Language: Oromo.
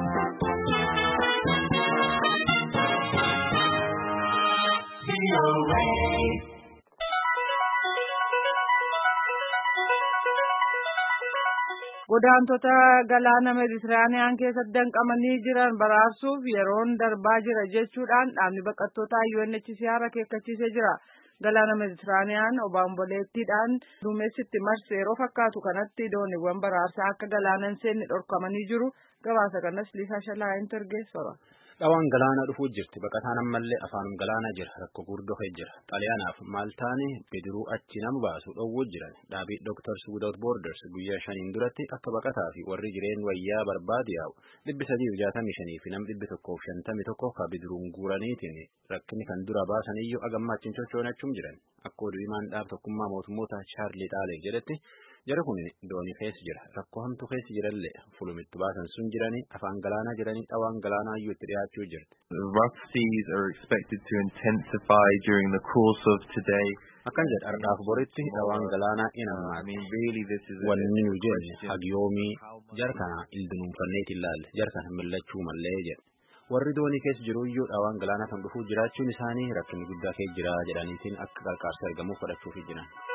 Godaantota galaana Meeditiraaniyaan keessatti danqamanii jiran baraarsuuf yeroon darbaa jira jechuudhaan dhaabni baqattootaa UNHCR akeekkachiisee jira. Galaana Meeditiraaniyaan obaamboleettiidhaan duumessitti marse yeroo fakkaatu kanatti dooniiwwan baraarsaa akka galaana hin seenne dhorkamanii jiru. Gabaasa kanas Liisaa Shalaayin Tergeessora. Dhawaan galaana dhufuu jirti. Baqataan ammallee afaanum galaana jira. Rakkoo guddoo jira. Xaaliyaanaaf Maaltaani bidiruu achi nama baasu dhowwuu jiran. Dhaabii Doctors Without Borders guyyaa shaniin duratti akka baqataa fi warri jireen wayyaa barbaadu yaa'u dhibbi sadii fi jaatamii shanii fi nam dhibbi tokkoof shantamii tokko ka bidiruun guuraniitiin rakkinni kan dura baasan iyyuu agammaa achiin sochoonachuun jiran. Akka oduu himaan dhaab tokkummaa mootummoota Chaarlii Xaalee jedhetti jara kun doonii keessa jira. Rakkoo hamtuu keessa jirallee fulumitti baasan sun jiranii afaan galaanaa jiranii dhawaan galaanaa iyyuu itti dhiyaachuu jirti. Rough seas are expected to intensify during the course of today. Akkan jedha har'aaf boritti dhawaan galaanaa in ammaati. Wanni nu jenne hagiyoomii jara kana ildinuunfanneet ilaalle jara kana millachuu mallee jedha. Warri doonii keessa jiru iyyuu dhawaan galaanaa kan dhufuu jiraachuun isaanii rakkinni guddaa keessa jira jedhaniitiin akka qarqaarsa argamuuf fudhachuuf jiran.